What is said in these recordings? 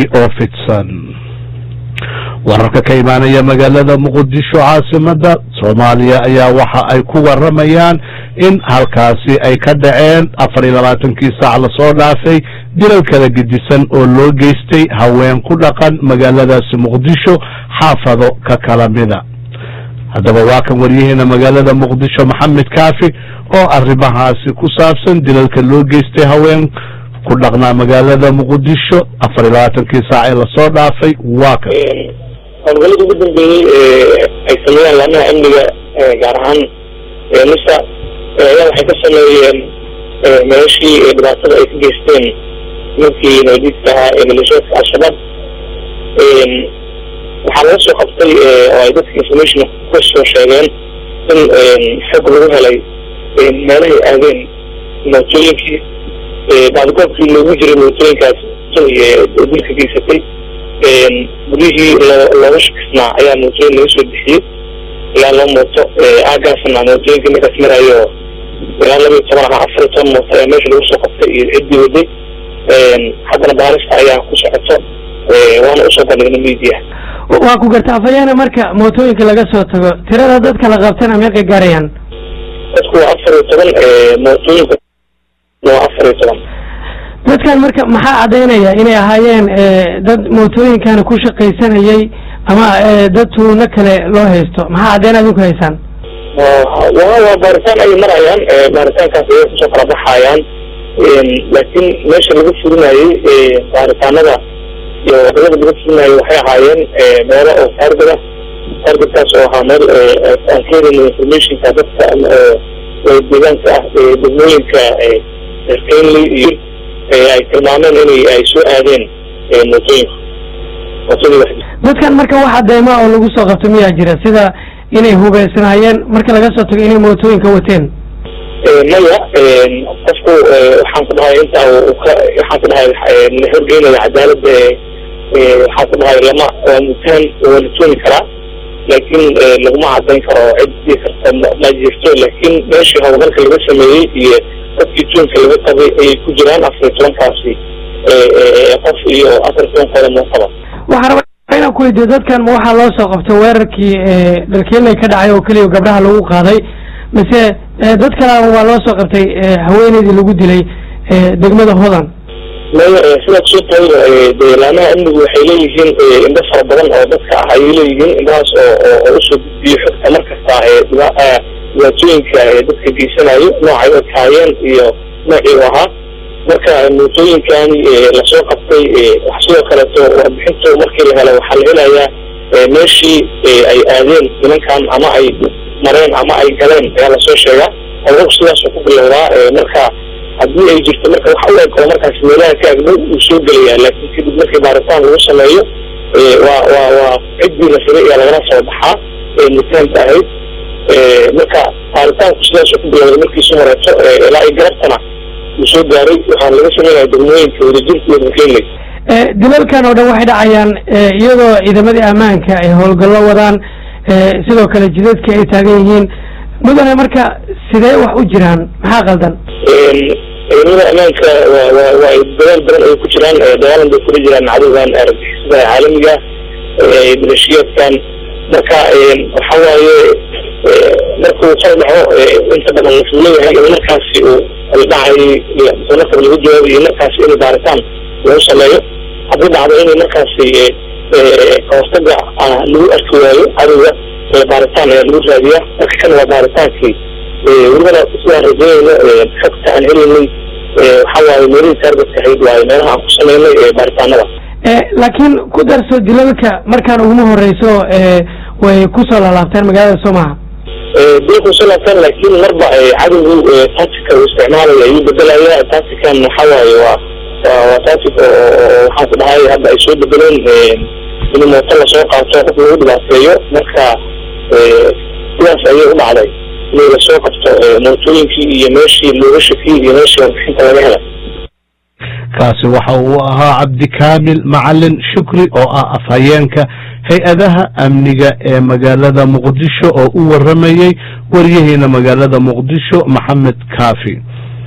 oo fidsan wararka ka imaanaya magaalada muqdisho caasimada soomaaliya ayaa waxa ay ku waramayaan in halkaasi ay ka dhaceen afar iyo labaatankii saac lasoo dhaafay dilal kala gedisan oo loo geystay haween ku dhaqan magaaladaasi muqdisho xaafado ka kala mida haddaba waa kan waryaheena magaalada muqdisho maxamed kaafi oo arrimahaasi ku saabsan dilalka loo geystay haween ku dhaqnaa magaalada muqdisho afar iyo labaatankii saac ee lasoo dhaafay waa kan howlgalladii ugu dambeeyey ay sameeyaan laamaha amniga gaar ahaan misa ayaa waxay ka sameeyeen meeshii dhibaatada ay ka geysteen ninkii nabadiidka ahaa ee maleeshiyaadka al-shabaab waxaa laga soo qabtay oo ay dadka information ka soo sheegeen in xog lagu helay meelahay aadeen mootooyinkii baadigoobkii loogu jiray mootooyinkaas dilka geysatay gudihii looga shakisnaa ayaa mootooyin laga soo bixiyey ilaa loo mooto aagaasna mootooyinkii markaas marayo ilaa laba iyo toban ama afar iyo toban mooto ayaa meesha lagu soo qabtay iyo ciddii waday haddana baarista ayaa ku socoto waana usoo bandhignay media waa ku garta afayaana marka mootooyinka laga soo tago tirada dadka la qabtana meeqay gaarayaan dadku waa afar iyo toban mootooyinka waa afar iyo toban dadkan marka maxaa caddaynaya inay ahaayeen dad mootooyinkana ku shaqaysanayay ama dad tuuno kale loo haysto maxaa caddayn adinku haysaan wa waa baaritaan ayay marayaan baaritaankaas ayay kusoo kala baxayaan laakiin meesha lagu fulinayey baaritaanada iyo wadamada lagu fulinayay waxay ahaayeen meelo oo taargada taargadkaas oo ahaa meel aan ka helin informationka dadka deegaanka ah degmooyinka kenley iyo ay tilmaameen inay ay soo aadeen mootooyinka mootooyin dadkan marka wax cadeyma oo lagu soo qabto miyaa jira sida inay hubeysnaayeen marka laga soo tago inay mootooyinka wateen maya qofku waxaan ku dhahay inta ka waxaan ku dhahay la horgeynaya cadaalad waxaan ku dhahay lama waa mutaan waa la tooni karaa laakiin laguma cadayn karo ciddii karta ma jirto laakiin meeshii howlgalka laga sameeyey iyo dadkii tuunka laga qabay ayay ku jiraan afar iyo tobankaasi qof iyo afar iyo tobankooda mootaba waxaan rabaa inaan ku weydiyo dadkan ma waxaa loo soo qabtay weerarkii dalkeenley ka dhacay oo keliya gabdhaha lagu qaaday mise dad kalea waa loo soo qabtay haweeneydii lagu dilay degmada hodan maya sidaad soo taayba dee laamaha amnigu waxay leeyihiin indho fara badan oo dadka ah ayay leeyihiin indhahaas oo oo usoo gudbiyo xogta mar kasta dhibaatooyinka dadka geysanayo noocay u taayeen iyo noocii u ahaa marka mootooyinkani lasoo qabtay wax sidoo kaleeto warbixintu markii la helo waxaa la helayaa meeshii ay aadeen nimankan ama ay mareen ama ay galeen ayaa lasoo sheegaa howlgalku sidaasuu ku bilowdaa marka haddii ay jirto marka waxa u eg oo markaas meelaha ka agdhow uu soo gelayaa laakiin kadib markii baaritaan lagu sameeyo waa waa waa ciddii la firay ayaa lagala soo baxaa mutaanta ahayd marka baaritaanku sidaasuu ku bilowday markiisu horeeto ilaa ay garabtana uu soo gaaray waxaan laga sameynaya degmooyinka wadajirka iyo dalkeenley dilalkan oo dhan waxay dhacayaan iyadoo ciidamadii ammaanka ay howlgallo wadaan sidoo kale jidadka ay taagan yihiin mudane marka sidee wax u jiraan maxaa qaldan ciidamada ammaanka wa wa waa dadaal badan ay ku jiraan dagaalan bay kula jiraan cadowgan argagixisada caalamiga maleeshiyaadkan marka waxa waaye markuu soo dhaco inta badan wuxuu leeyahay in markaasi uu dhacay markaba lagu jawaabayo markaasi in baaritaan lagu sameeyo haddii dhacdo inay markaasi kahortaga lagu arki waayo cadowga baaritaan ayaa lagu raadiyaa marka kan waa baaritaankii welibana sidaan rajeynayno xogta aan helaynay waxa waaye meelihii taargetka ahayd waaye meelaha aan ku sameynay baaritaanada laakiin ku darso dilalka markaan uguma horeyso way kusoo laalaabteen magaalada soo maha dilku soo laabteen laakiin marba cadowgu tactica uu isticmaalaya ayuu bedelaya tactican waxa waaye waa waa waa tactic oo waxaan ku dhahay hadda ay soo bedeleen in mooto lasoo qaato qof lagu dhibaateeyo marka sidaas ayay u dhacday inay lasoo qabto mootooyinkii iyo meeshii looga shakiyey iyo meeshii warbixinta laga helay kaasi waxa uu ahaa cabdikaamil macalin shukri oo ah afhayeenka hay-adaha amniga ee magaalada muqdisho oo u waramayey waryaheena magaalada muqdisho maxamed kaafi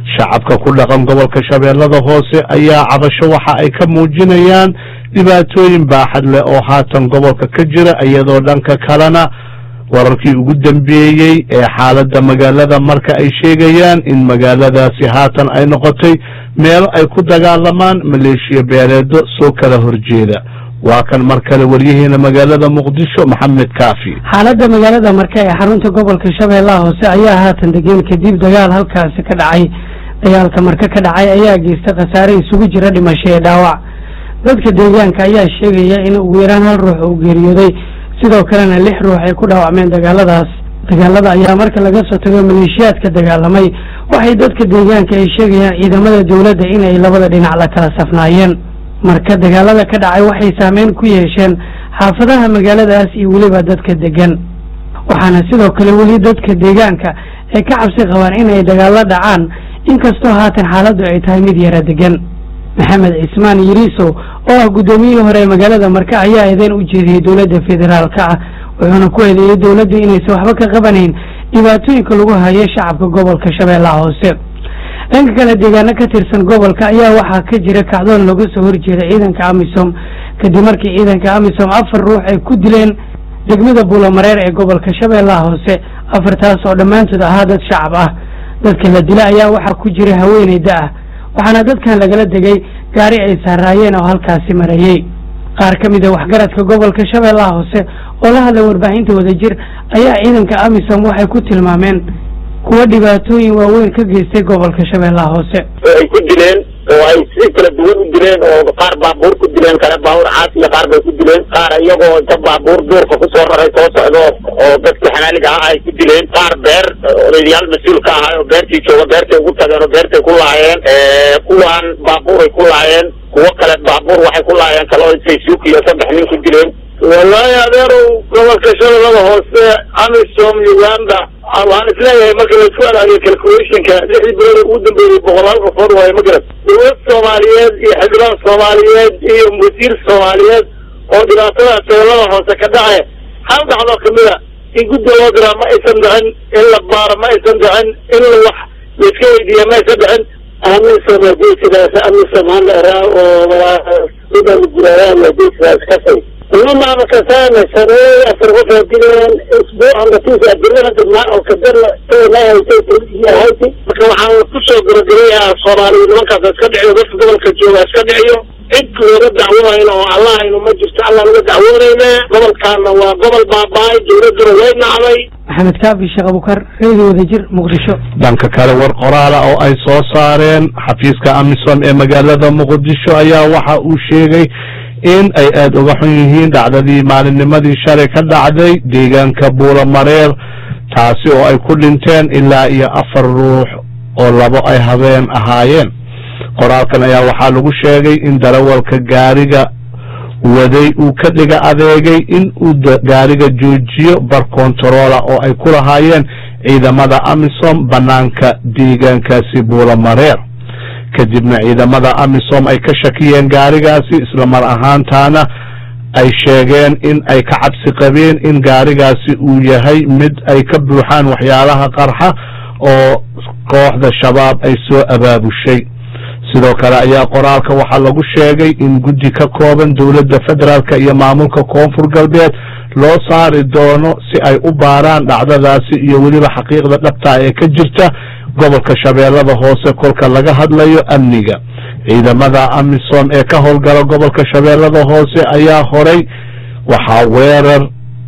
shacabka ku dhaqan gobolka shabeellada hoose ayaa cabasho waxa ay ka muujinayaan dhibaatooyin baaxad leh oo haatan gobolka ka jira iyadoo dhanka kalena wararkii ugu dambeeyey ee xaaladda magaalada marka ay sheegayaan in magaaladaasi haatan ay noqotay meelo ay ku dagaalamaan maleeshiya beeleedo soo kala horjeeda waa kan mar kale waryaheena magaalada muqdisho maxamed kaafi xaaladda magaalada marka ee xarunta gobolka shabeellaha hoose ayaa haatan degeen kadib dagaal halkaasi ka dhacay dagaalka marka ka dhacay ayaa geystay khasaare isugu jira dhimasho ee dhaawac dadka deegaanka ayaa sheegaya in ugu yaraan hal ruux uu geeriyooday sidoo kalena lix ruux ay ku dhaawacmeen dagaaladaas dagaalada ayaa marka laga soo tago maleeshiyaadka dagaalamay waxay dadka deegaanka ay sheegayaan ciidamada dowladda inay labada dhinac la kala safnaayeen marka dagaalada ka dhacay waxay saameyn ku yeesheen xaafadaha magaaladaas iyo weliba dadka degan waxaana sidoo kale weli dadka deegaanka ay ka cabsi qabaan inay dagaalo dhacaan inkastoo haatan xaaladdu ay tahay mid yara degan maxamed cismaan yiriisow oo ah guddoomiyihii hore ee magaalada marka ayaa eedeyn u jeediyey dowladda federaalka ah wuxuuna ku eedeeyey dowladda inaysan waxba ka qabanayn dhibaatooyinka lagu hayo shacabka gobolka shabeellaha hoose dhanka kale deegaano ka tirsan gobolka ayaa waxaa ka jira kacdoon looga soo horjeeda ciidanka amisom kadib markii ciidanka amisom afar ruux ay ku dileen degmada buulamareer ee gobolka shabeellaha hoose afartaas oo dhammaantood ahaa dad shacab ah dadka la dila ayaa waxaa ku jira haweeney da ah waxaana dadkan lagala degay gaari ay saaraayeen oo halkaasi marayey qaar ka mid a waxgaradka gobolka shabeellaha hoose oo la hadlay warbaahinta wadajir ayaa ciidanka amisom waxay ku tilmaameen kuwa dhibaatooyin waaweyn ka geystay gobolka shabeellaha hoose ay ku dileen oo ay si kala duwan u dileen oo qaar baabuur ku dileen kale baabuur caas iyo qaar bay ku dileen qaar iyagoo inta baabuur duurka kusoo raray soo socdo oo dadkii xanaaliga ah ay ku dileen qaar beer odayaal mas-uul ka ahay oo beertii jooga beertay ugu tageen oo beertay ku laayeen kuwaan baabuuray ku laayeen kuwo kale baabuur waxay ku laayeen kale oo intay suuq iyo saddex nin ku dileen wallaahi adeerow gobolka shabeellada hoose amisom uganda waxaan isleeyahay marka laisku alaaliyo calculationka lixdii bilood ugu dambeeyey boqolaal qofood waayo ma garat dowlad soomaaliyeed iyo xildhibaan soomaaliyeed iyo wasiir soomaaliyeed oo dhibaatada shabeellada hoose ka dhace hal dhacdo kamida in guddi loo diraa ma aysan dhicin in la baaro ma aysan dhicin in la wax laiska weydiiya ma aysan dhicin amisom geesidaas amisom haleraa oo sidan gurayaan geesidaas kasay لما كسانا سنوي أفرغ فيديون أسبوع عند تيجي أدلنا دماء أو كدر لا يتيجي هي هايتي لكن عن كسو قرقرية صومالي لما كانت اسكدعيو بس قبل كجوة اسكدعيو انت ورد دعوة إنه الله إنه مجلس الله ورد دعوة إنه قبل كان وقبل باباي جورد روين علي maxamed kaafi sheekh abukar reedi wadajir muqdisho dhanka kale war qoraala oo ay soo saareen xafiiska amisom ee magaalada muqdisho ayaa waxa uu sheegay in ay aada uga xun yihiin dhacdadii maalinnimadii shalay ka dhacday deegaanka buulamareer taasi oo ay ku dhinteen ilaa iyo afar ruux oo labo ay habeen ahaayeen qoraalkan ayaa waxaa lagu sheegay in darawalka gaariga waday uu ka dhiga adeegay in uu gaariga joojiyo bar kontaroola oo ay ku lahaayeen ciidamada amisom banaanka deegaankaasi buulamareer kadibna ciidamada amisom ay ka shakiyeen gaarigaasi isla mar ahaantaana ay sheegeen in ay ka cabsi qabeen in gaarigaasi uu yahay mid ay ka buuxaan waxyaalaha qarxa oo kooxda shabaab ay soo abaabushay sidoo kale ayaa qoraalka waxaa lagu sheegay in guddi ka kooban dowladda federaalk iyo maamulka koonfur galbeed loo saari doono si ay u baaraan dhacdadaasi iyo weliba xaqiiqda dhabta ee ka jirta gobolka shabeellada hoose kolka laga hadlayo amniga ciidamada amisom ee ka howlgala gobolka shabeellada hoose ayaa horay waxaa weerar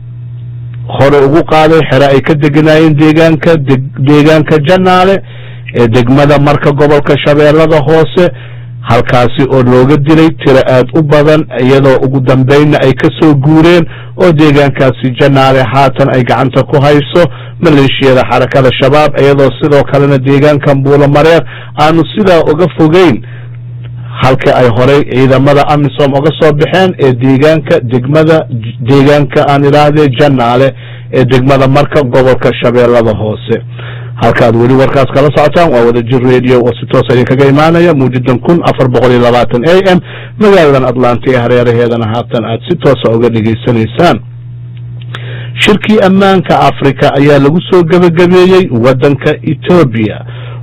hore ugu qaaday xere ay ka deganaayeen deegaanka deegaanka janaale ee degmada marka gobolka shabeellada hoose halkaasi oo looga dilay tiro aad u badan iyadoo ugu dambeynna ay ka soo guureen oo deegaankaasi janaale haatan ay gacanta ku hayso maleeshiyada xarakada shabaab iyadoo sidoo kalena deegaankan buulamareer aanu sidaa uga fogeyn halka ay horey ciidamada amisom uga soo baxeen ee deegaanka degmada deegaanka aan idhaahdee janaale ee degmada marka gobolka shabeellada hoose halkaad weli warkaas kala socotaan waa wadajir radio oo si toos idinkaga imaanaya muujadan kun afar boqol iyo labaatan a m magaaladan atlanta ee hareeraheedana haatan aad si toosa uga dhegaysanaysaan shirkii ammaanka africa ayaa lagu soo gebagabeeyey waddanka etoobiya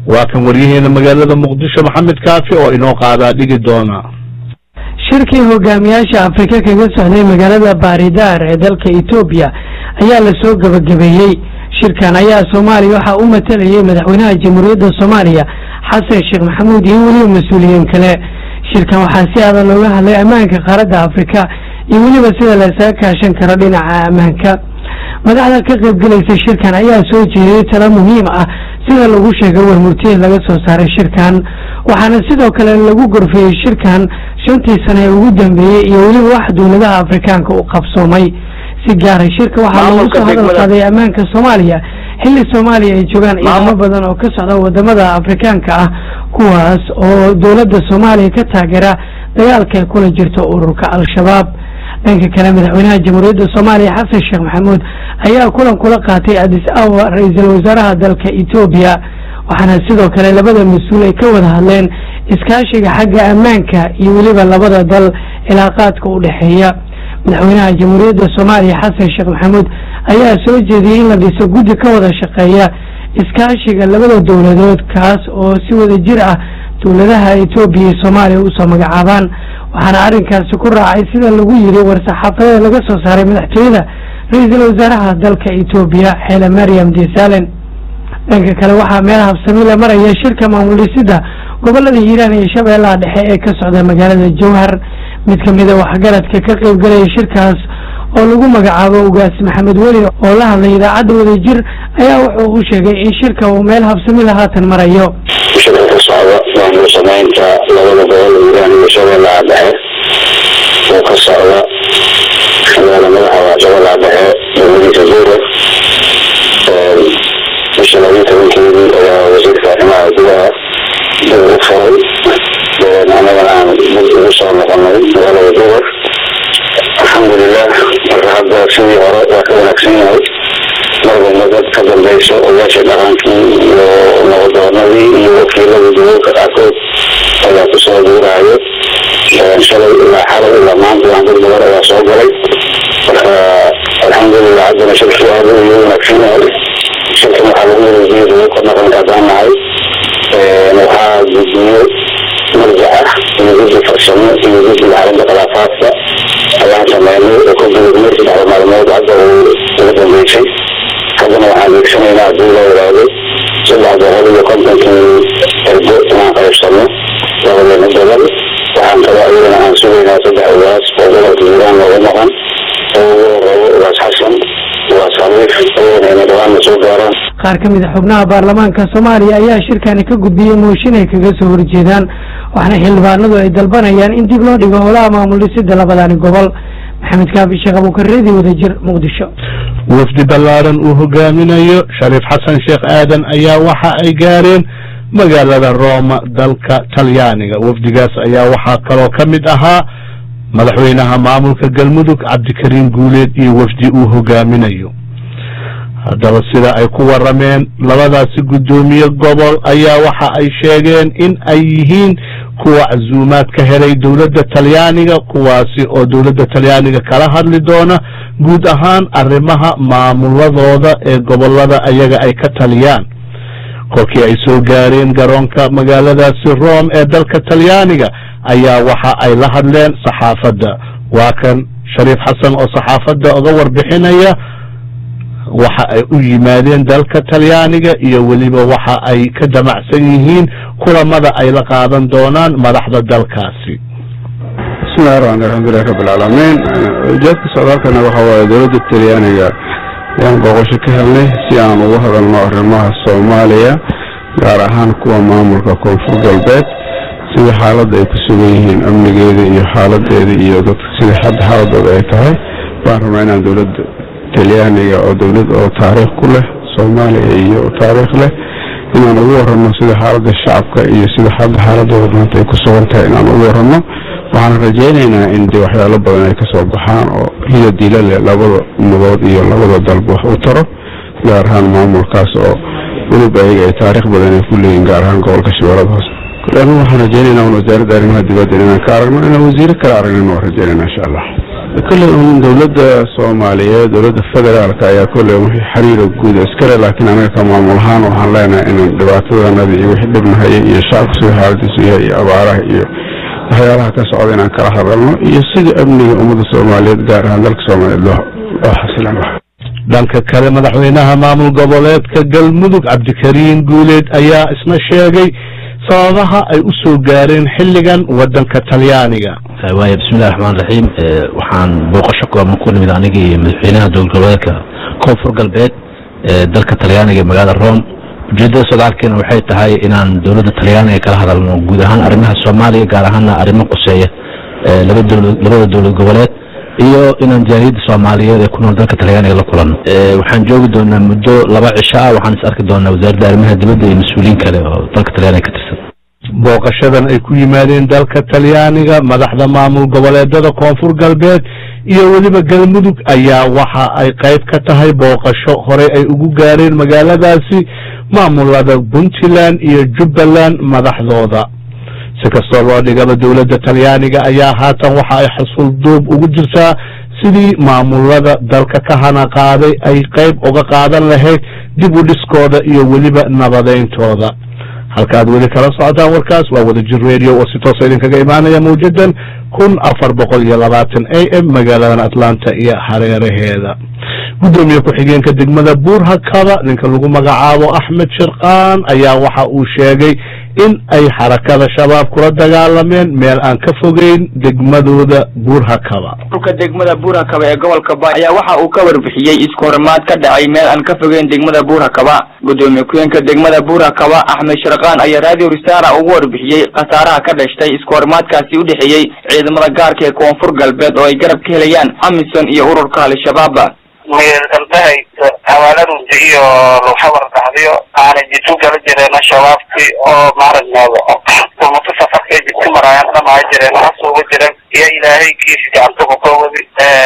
waa kan waryaheena magaalada muqdisho maxamed kaafi oo inoo qaadaa dhigi doona shirkii hogaamiyaasha afrika kaga socday magaalada baaridaar ee dalka etoobiya ayaa lasoo gabagabeeyey shirkan ayaa soomaaliya waxaa u matalayay madaxweynaha jamhuuriyadda soomaaliya xasan sheekh maxamuud iyo weliba mas-uuliyiin kale shirkan waxaa si adag looga hadlay ammaanka qaaradda afrika iyo weliba sida laysaga kaashan karo dhinaca ammaanka madaxda ka qaybgelaysa shirkan ayaa soo jeediyey talo muhiim ah sida lagu sheegay warmurtiyeed laga soo saaray shirkan waxaana sidoo kale lagu gorfeeyey shirkan shantii sane ee ugu dambeeyey iyo weliba wax dowladaha afrikaanka u qabsoomay si gaara shirka waxaa loogu soo hadal qaaday ammaanka soomaaliya xilli soomaaliya ay joogaan ciidamo badan oo ka socda wadamada afrikaanka ah kuwaas oo dowladda soomaaliya ka taageera dagaalka ay kula jirto ururka al-shabaab dhanka kale madaxweynaha jamhuuriyadda soomaaliya xasan sheekh maxamuud ayaa kulan kula qaatay adis awa ra-iisul wasaaraha dalka etoobiya waxaana sidoo kale labada mas-uul ay ka wada hadleen iskaashiga xagga ammaanka iyo weliba labada dal cilaaqaadka u dhexeeya madaxweynaha jamhuuriyadda soomaaliya xasan sheekh maxamuud ayaa soo jeediyey in la dhiso guddi ka wada shaqeeya iskaashiga labada dowladood kaas oo si wada jir ah dowladaha etoobiya iyo soomaaliya usoo magacaabaan waxaana arrinkaasi ku raacay sida lagu yiri war-saxaafadeed laga soo saaray madaxtooyada ra-iisul wasaaraha dalka etoobiya xeele maryam desalen dhanka kale waxaa meel habsami la maraya shirka maamul dhisida gobolada hiiraan iyo shabeellaha dhexe ee ka socda magaalada jowhar mid kamida waxgaradka ka qaybgalaya shirkaas oo lagu magacaabo ugaas maxamed weli oo la hadlay idaacadda wadajir ayaa wuxuu u sheegay in shirka uu meel habsamila haatan marayo shirka ka socda maamul samaynta labada gobol hiiraan iyo shabeellaha dhexe oo ka socda magaala madaxa shabeellaha dhexe dowladiisa zuure bisha labiyi tobankeedii ayaa wasiirka arrimaha gudaha dib u furay annagana aan dib ugu soo noqonay magaalada jubar alxamdulilah marka hadda sidii hore waa ka wanaagsan yahay marba madad ka dambeyso ogaasha dhaqankii iyo nabadoonadii iyo wakiiladii dulalka qaarkood ayaa kusoo duurayo shalay ilaa xalay ilaa maanta waan dad badan ayaa soo galay marka alxamdulilah haddana shirkii aad iyo wanaagsan yahay shirkan waxaa lagu wareejiyey dulalka dhaqanka haddaan nahay waxaa gudiyo marjaca iyo guddi farsamo iyo guddiga xalinta khilaafaadka ayaan sameynay oo ka gudubnay saddexda maalmood hadda uu ugu dambeysay haddana waxaan deegsanaynaa haddii loo yidhaahdo saddex boqol iyo kontonkii ergo inaan qaybsano labadeena gobol waxaan kaloo ayadana aan sugaynaa saddex ugaas oo gobolka hiiraan looga maqan oo ugu horeeyo ugaas xasan ugaas khaliif ayagana inay dhawaanna soo gaaraan qaar ka mid a xubnaha baarlamaanka soomaaliya ayaa shirkani ka gudbiyey mooshin ay kaga soo horjeedaan waxaana xildhibaanadu ay dalbanayaan in dib loo dhigo howlaha maamul dhisida labadani gobol maxamed kaafi sheekh abuukareedi wadajir muqdisho wafdi ballaaran uu hogaaminayo shariif xasan sheekh aadan ayaa waxa ay gaareen magaalada rooma dalka talyaaniga wafdigaas ayaa waxaa kaloo ka mid ahaa madaxweynaha maamulka galmudug cabdikariim guuleed iyo wafdi uu hogaaminayo haddaba sida ay ku warameen labadaasi guddoomiye gobol ayaa waxa ay sheegeen in ay yihiin kuwa casuumaad ka helay dowladda talyaaniga kuwaasi oo dowladda talyaaniga kala hadli doona guud ahaan arrimaha maamuladooda ee gobolada ayaga ay ka taliyaan kolkii ay soo gaareen garoonka magaaladaasi rome ee dalka talyaaniga ayaa waxa ay la hadleen saxaafadda waa kan shariif xasan oo saxaafadda uga warbixinaya waxa ay u yimaadeen dalka talyaaniga iyo weliba waxa ay ka damacsan yihiin kulamada ay la qaadan doonaan madaxda dalkaasi bismillahi raxmaan alxamdulilahi rabbilcaalamiin ujeedka socdaalkana waxa waaye dowladda talyaaniga ayaan booqasho ka helnay si aan uga hadalno arrimaha soomaaliya gaar ahaan kuwa maamulka koonfur galbeed sida xaaladda ay ku sugan yihiin amnigeeda iyo xaaladeeda iyo dadka sida hadda xaaladooda ay tahay baan rabnaa inaan dowladda talyaaniga oo dowlad oo taariikh ku leh soomaaliya iyo taariikh leh inaan ugu warano sida xaaladda shacabka iyo sida hadda xaaladooda maanta ay ku sugan tahay inaan ugu warano waxaan rajaynaynaa in de waxyaalo badan ay kasoo baxaan oo hida dila leh labada mudood iyo labada dalba wax u taro gaar ahaan maamulkaas oo weliba ayaga ay taariikh badan ay ku leeyihin gaar ahaan gobolka shabeellada hoose anu waxaan rajaynaynaa un wasaaradda arrimaha dibadda inaan ka aragno inaan wasiiro kale aragnin waan rajaynayna insha allah kolley un dowladda soomaaliyeed dowladda federaalka ayaa kolley wixii xiriira guud iskale laakiin anaga ka maamul ahaan waxaan leenahay inaan dhibaatadanada iyo wixii dhibnahaya iyo shacabka sida xaaladiisu yahay iyo abaaraha iyo waxyaalaha ka socda inaan kala hadalno iyo sida amniga ummadda soomaaliyeed gaar ahaan dalka soomaaliyeed loo loo xasilan lahaa dhanka kale madaxweynaha maamul goboleedka galmudug cabdikariin guuleed ayaa isna sheegay sababaha ay u soo gaareen xilligan waddanka talyaaniga waaya bismillahi raxmaan raxiim waxaan booqasho kooban ku nimid aniga iyo madaxweynaha dowlad goboleedka koonfur galbeed ee dalka talyaaniga ee magaalada rome ujeedada socdaalkeena waxay tahay inaan dowladda talyaaniga kala hadalno guud ahaan arrimaha soomaaliya gaar ahaana arrimo quseeya laba dowlad labada dowlad goboleed iyo inaan jaaliyadda soomaaliyeed ee ku nool dalka talyaaniga la kulanno waxaan joogi doonaa muddo laba cisho ah waxaan is arki doonaa wasaaradda arrimaha dibadda iyo mas-uuliyiin kale oo dalka talyaaniga ka tirsan booqashadan ay ku yimaadeen dalka talyaaniga madaxda maamul goboleedada koonfur galbeed iyo weliba galmudug ayaa waxa ay qayb ka tahay booqasho horey ay ugu gaareen magaaladaasi maamulada puntland iyo jubbaland madaxdooda si kastoo loo dhigaba dowladda talyaaniga ayaa haatan waxa ay xasuul duub ugu jirtaa sidii maamulada dalka ka hana qaaday ay qayb uga qaadan lahayd dib u dhiskooda iyo weliba nabadayntooda halka aad weli kala socotaan warkaas waa wadajir radio oo si toosa idinkaga imaanaya mawjadan kun afar boqol iyo labaatan a m magaaladan atlanta iyo hareeraheeda guddoomiye ku-xigeenka degmada buurhakaba ninka lagu magacaabo axmed shirqaan ayaa waxa uu sheegay in ay xarakada shabaab kula dagaalameen meel aan ka fogeyn degmadooda buurhakaba dhulka degmada buurhakaba ee gobolka ba ayaa waxa uu ka warbixiyey iskoorimaad ka dhacay meel aan ka fogeyn degmada buurhakaba gudoomiye ku-xigeenka degmada buurhakaba axmed shirqaan ayaa radio ristara ugu warbixiyey khasaaraha ka dhashtay iskoorimaadkaasi u dhexeeyey ciidamada gaarka ee koonfur galbeed oo ay garab ka helayaan amisom iyo ururka al-shabaab meeldantahay hawaaladunta iyo luxabar dhacdiyo aanay jitu gala jireen shabaabkii oo maaragneeda umata safarkay jidka maraayaan dhamaha jireen has uga jiren iyo ilaahay kiisi gacanta kukawadi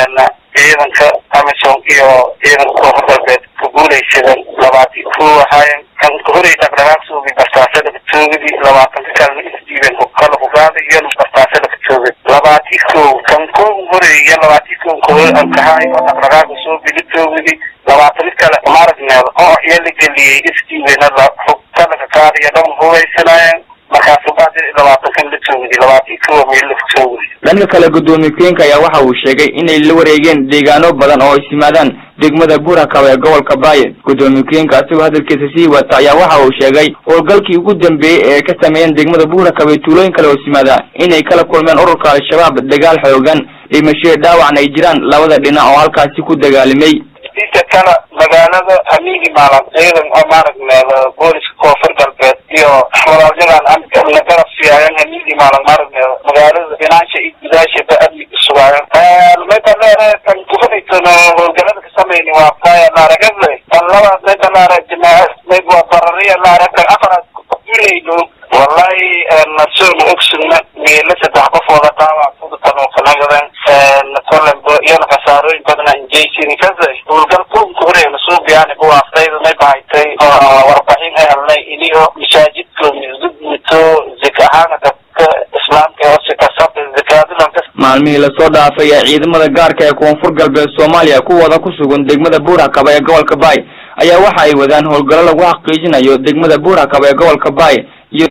ciidanka amisom iyo ciidanka koonfur galbeed ku guulaysadeen labaati ku ahaayen kan kahorey dhaqdhaqaaqsoogi bartaasada katoogadi labaatanka kalena isdiibeen kala kugaaday iyo bartaasada katoogad labaati kow kan kow horey iyo labaati kow kow ankahaay oo dhaqdhaqaaqa soo bilitoogadi labaatan kale maaragneeda oo iyo la geliyey isdiibena la kalaga qaadiyo dhan hubaysanaayeen markaasu baadi labaatankan la toogadi labaati kow meel la toogadi dhanka kale gudoomiye ku-xigeenka ayaa waxa uu sheegay inay la wareegeen deegaano badan oo is yimaadaan degmada buurhakaba ee gobolka baaye gudoomiye ku-xigeenka asigoo hadalkiisa sii wata ayaa waxa uu sheegay howlgalkii ugu dambeeyey ee ka sameeyeen degmada buurhakaba ee tuulooyin kale oo is yimaada inay kala kulmeen ururka al-shabaab dagaal xoogan dhimashoyo dhaawacna ay jiraan labada dhinac oo halkaasi ku dagaalimay dika kale magaalada hamiigi maalan ciidan oo maaragneeda booliska koonfur galbeed iyo walaalyadan la garab siiyaayan hamiigi maalan maaragneeda magaalada binaansha iyo gudaashaba amniga sugaayan maytaleere kan kuhadaysan howlgalada ka samayni waa kaya laaragadle tan labaad maytaleere jamaaca mayb waa barariya laaragta afaraad kugulayno wallahi nasoona ogsugna meela saddex qof wada dhaawac kudatanookanagadan kolembo iyona khasaarooyin badana injeysini kaza howlgal kunka horeena suubiyaani buwaafdayda may bahaytay warbixin ay helnay iniyo masaajidko misgudmito zika ahaana dadka islaamka hoose kasaba zakaadilanka maalmihii lasoo dhaafay ee ciidamada gaarka ee koonfur galbeed soomaaliya kuwooda ku sugan degmada buurhakaba ee gobolka baay ayaa waxa ay wadaan howlgallo lagu xaqiijinayo degmada buurhakaba ee gobolka baay iyo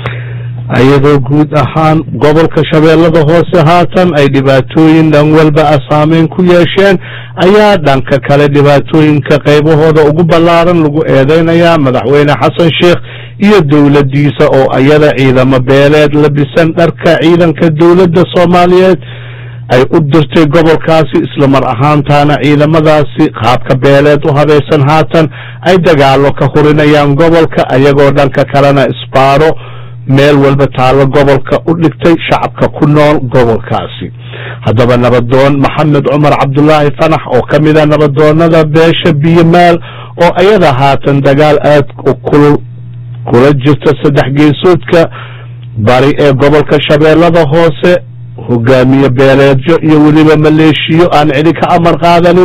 iyadoo guud ahaan gobolka shabeellada hoose haatan ay dhibaatooyin dhan walba a saameyn ku yeesheen ayaa dhanka kale dhibaatooyinka qaybahooda ugu ballaaran lagu eedeynayaa madaxweyne xasan sheekh iyo dowladdiisa oo iyada ciidamo beeleed labisan dharka ciidanka dowladda soomaaliyeed ay u dirtay gobolkaasi islamar ahaantaana ciidamadaasi qaabka beeleed u habaysan haatan ay dagaalo ka hurinayaan gobolka ayagoo dhanka kalena isbaaro meel walba taallo gobolka u dhigtay shacabka ku nool gobolkaasi haddaba nabadoon maxamed cumar cabdulaahi fanax oo ka mid a nabadoonada beesha biyomaal oo ayada haatan dagaal aad u kulul kula jirta saddex geesoodka bari ee gobolka shabeellada hoose hogaamiye beeleedyo iyo weliba maleeshiyo aan cidi ka amar qaadanin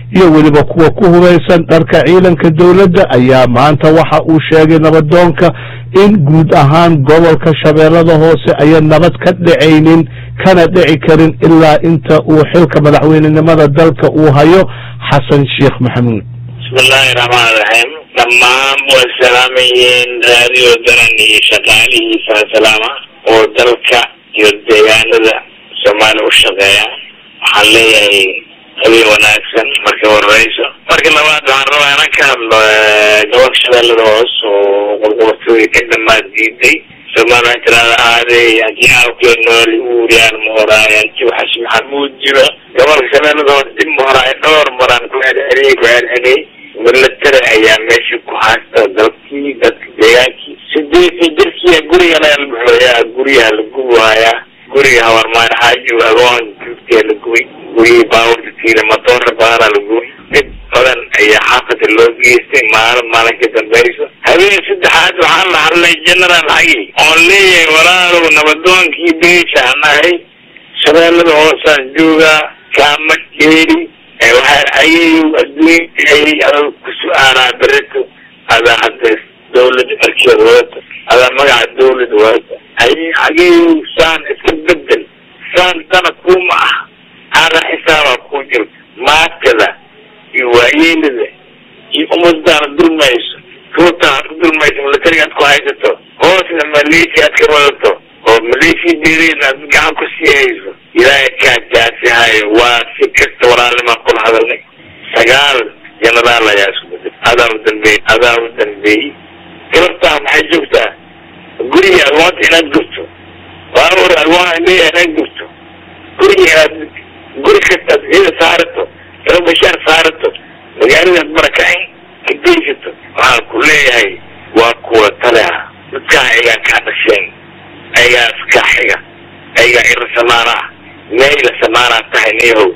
iyo weliba kuwa ku hubaysan dharka ciidanka dowladda ayaa maanta waxa uu sheegay nabadoonka in guud ahaan gobolka shabeellada hoose ayan nabad ka dhacaynin kana dhici karin ilaa inta uu xilka madaxweynenimada dalka uu hayo xasan sheekh maxamuud bismillahi raxmaan raxiim dhammaan way salaamayeen raadiyo daran iyo shaqaalihiisa salaama oo dalka iyo deegaanada soomaaliya u shaqeeya waxaan leeyahay habeen wanaagsan marka horeyso marka labaad waxaan rabaa inaan ka hadlo gobolka shabeellada hoos oo qolqobatooyi ka dhamaad diiday soomaaliya waxay tirahda aaday haddii aawkee nool uuriyaan mooraay haddii waxas maxamuud jiro gobolka shabeellada hoos dib mooraay dhowr maraan ku celceliyey ku celceliyey milatari ayaa meesha ku haysta dalkii dadka deegaankii sideetii jirkiiya guriga laga buxooyaa guryaha la gubayaa guriga hawarmaan xaaji agoon juugtiya la gubay gurigii baaburta tiila matoora badanaa la gubay dib badan ayaa xaafada loo geystay maalin maalin ka dambayso habeen saddexaad waxaan la hadlay general hagi oon leeyahay walaalow nabadoonkii beeshaan ahay shabeellada hoosaan joogaa kaama dheeri waxaa ayayu adduunka ayay adag ku su-aalaa berito adaa hadda dawlad markeed wadata adaa magaca dawlad wadata ay ayayu saan iska bedel saan dana kuma ah aada xisaabaa ku jirta maatada iyo waayeelada iyo umadaana dulmayso ruutaad ku dulmayso milatariga aad ku haysato hoosna maleeshiya aad ka wadato oo maleeshiya deereed aad gacan ku sii hayso ilaahay kaa jaasihayo waa si kasta walaalnimaan kula hadalnay sagaal genaraal ayaa isku bedel adaa u dambeeyey adaa u dambeeyey galabtaa maxay joogtaa guriga agoonta inaad gurto baabur agoon leeyahay inaad gurto guriga inaad guri kastaad ciida saarato laba bashaar saarato magaaladaad barakacin ka geysato waxaan ku leeyahay waa kuwa taleha dadkaa ayagaa kaa dhasheen ayagaa iskaa xiga ayagaa ira samaana ah meela samaanaa tahay niyahow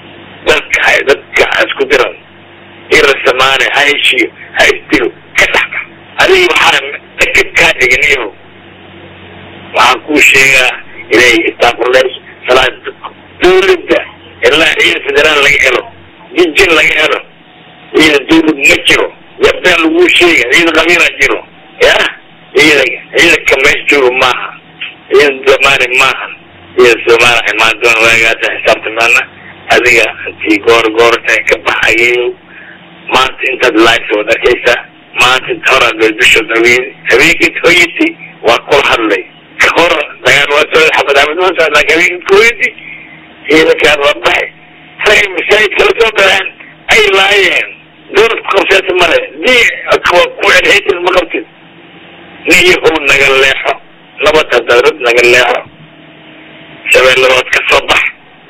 dadka ha dadka isku diran ira samaane ha heshiyo ha isdilo ka dhaxka adiga waxaa dhakad kaa dhiga niyahow waxaan kuu sheegaa inay istaaqurleys salaad dawladda ilaa ciidan federaal laga helo jijin laga helo ciidan dawlad ma jiro yabdaan laguu sheega ciidan qabiila jiro yah ciidan ciidanka meesha jooga maaha ciidan damaani maaha ciidan soomaaliya imaan doona waagaasa xisaabtamaana adiga intii goor goorta ka baxayo maanta intaad live wad arkaysaa maanta inta horaa beeldushood haween habeenkii hooyadii waa kula hadlay ka hor dagaal waa soo xabad xabad waa socdaa laakiin habeenkii hooyadii ciidankaan waa baxay rag masaajid kala soo galeen ay laayeen dowlad ku qabseeta male dii kuwa ku celhaytin ma qabtid niyahow naga leexo nabad hadaad naga leexo shabeelladood ka soo bax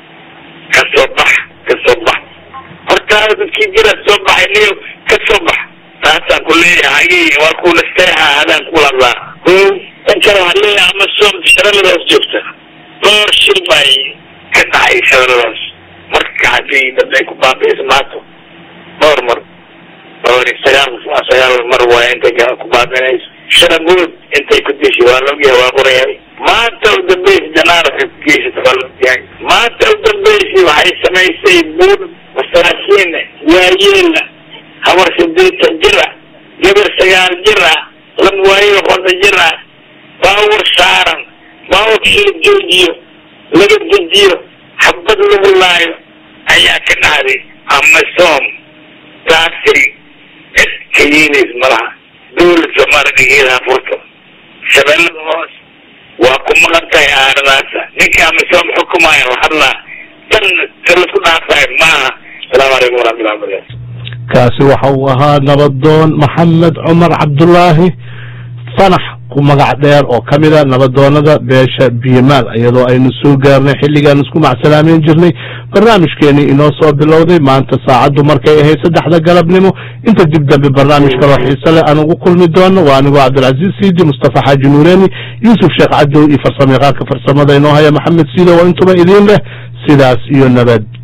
ka soo bax ka soo bax hortaada dadkii jira soo baxay niyo ka soo bax taasaan ku leeyahay waa kuula seexa adaan kula hadlaa o tan kale waxaan leeyahay ama soom shabeelladaas joogta dhowr shil bay ka dhacay shabeelladaas marka haddii dad ay ku baabi'iso maato dhowr mar dhowr iyo sagaal sagaal mar waay intay ku baabi'inayso sharagood intay ku dishay waa la ogyahay waa qorayahay maanta u dambaysa janaara waxay ku geysata waa la ogyahay maanta u dambaysi waxay samaysay buur masaakiin waayeela habar sideetan jir ah gabar sagaal jir ah laba waayo qonda jir ah baawar saaran baawurkii la joojiyo laga dejiyo xabad lagu laayo ayaa ka dhacday ama soom taasiri cid ka yeelays malaha dawlad soomaaliya dhigeedaha furto shabeellada hoos waa ku maqan tahay aaradaasa ninka ama soom xukumaya la hadlaa tan ta lasku dhaafayo maaha asalaamu calaykum waraxmatullahi wabarakatu kaasi waxa uu ahaa nabadoon maxamed cumar cabdulaahi fanax ku magac dheer oo ka mida nabadoonada beesha biyomaal iyadoo aynu soo gaarnay xilligaan isku macsalaameyn jirnay barnaamijkeenii inoo soo bilowday maanta saacaddu markay ahayd saddexda galabnimo inta dib dambe barnaamij kaloo xiise leh aan ugu kulmi doono waa anigoo cabdilcaziiz siidi mustafa xaaji nuureeni yuusuf sheekh cadow iyo farsamayaqaanka farsamada inoo haya maxamed siido oo intuba idiin leh sidaas iyo nabad